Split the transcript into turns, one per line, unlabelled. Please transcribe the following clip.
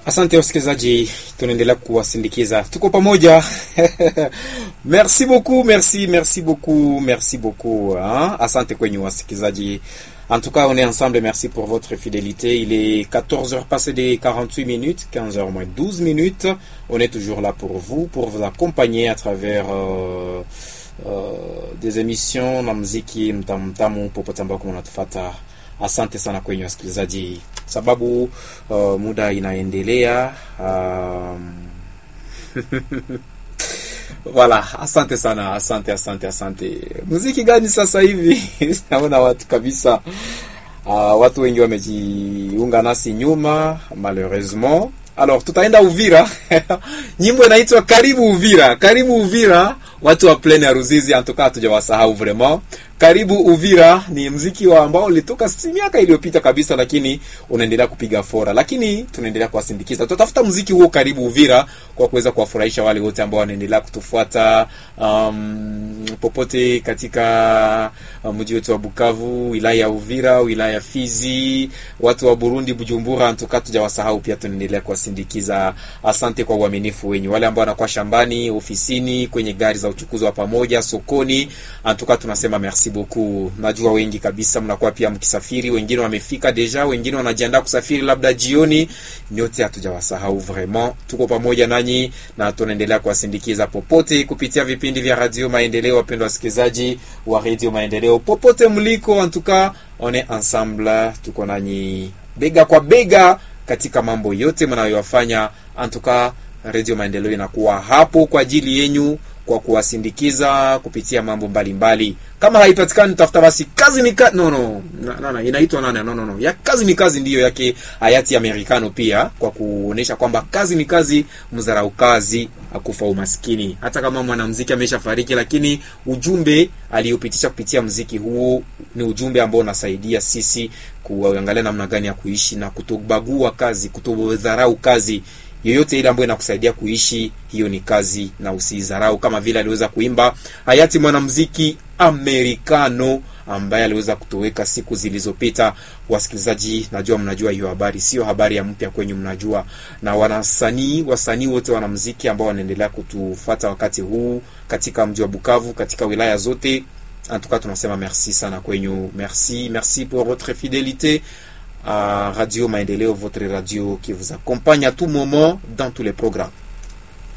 Asante wasikilizaji, tunaendelea kuwasindikiza, tuko pamoja merci beaucoup, merci merci beaucoup, merci beaucoup hein? Asante kwenye wasikilizaji. En tout cas, on est ensemble. Merci pour votre fidélité. Il est 14h passé de 48 minutes, 15h moins 12 minutes. On est toujours là pour vous, pour vous accompagner à travers euh, euh, des émissions na muziki mtamtamu popote ambako mnatufata. Asante sana kwenye wasikilizaji, sababu uh, muda inaendelea um, Voilà, asante sana, asante asante asante. Muziki gani sasa hivi? Naona watu kabisa, uh, watu wengi wamejiunga nasi nyuma malheureusement. Alors tutaenda Uvira nyimbo inaitwa karibu Uvira, karibu Uvira, watu wa Plaine ya Ruzizi, antoka hatujawasahau vraiment. Karibu Uvira ni mziki wa ambao ulitoka si miaka iliyopita kabisa, lakini unaendelea kupiga fora, lakini tunaendelea kuwasindikiza. Tutafuta mziki huo karibu Uvira kwa kuweza kuwafurahisha wale wote ambao wanaendelea kutufuata um, popote katika uh, mji wetu wa Bukavu, wilaya ya Uvira, wilaya ya Fizi, watu wa Burundi, Bujumbura, antuka tujawasahau pia, tunaendelea kuwasindikiza. Asante kwa uaminifu wenyu, wale ambao wanakuwa shambani, ofisini, kwenye gari za uchukuzi wa pamoja, sokoni, antuka tunasema merci beaucoup. Najua wengi kabisa mnakuwa pia mkisafiri, wengine wamefika deja, wengine wanajiandaa kusafiri labda jioni. Nyote hatujawasahau vraiment, tuko pamoja nanyi na tunaendelea kuwasindikiza popote kupitia vipindi vya Radio Maendeleo. Wapendwa wasikilizaji wa Radio Maendeleo popote mliko, antuka on est ensemble, tuko nanyi bega kwa bega katika mambo yote mnayoyafanya. Antuka Radio Maendeleo inakuwa hapo kwa ajili yenyu kwa kuwasindikiza kupitia mambo mbalimbali mbali. Kama haipatikani tafuta basi kazi ni kazi no no na, na, na, inaitwa nani no no no ya kazi ni kazi ndiyo yake hayati Amerikano pia kwa kuonesha kwamba kazi ni kazi, mzarau kazi akufa umaskini. Hata kama mwanamuziki ameshafariki, lakini ujumbe aliyopitisha kupitia muziki huo ni ujumbe ambao unasaidia sisi kuangalia namna gani ya kuishi na kutobagua kazi, kutodharau kazi yoyote ile ambayo inakusaidia kuishi, hiyo ni kazi na usidharau, kama vile aliweza kuimba hayati mwanamuziki Amerikano ambaye aliweza kutoweka siku zilizopita. Wasikilizaji, najua mnajua hiyo habari, sio habari ya mpya kwenyu, mnajua. Na wanasanii wasanii wote wanamuziki ambao wanaendelea kutufata wakati huu katika mji wa Bukavu, katika wilaya zote, antuka tunasema merci sana kwenyu, merci merci pour votre fidélité à Radio Maendeleo, votre radio qui vous accompagne à tout moment dans tous les programmes.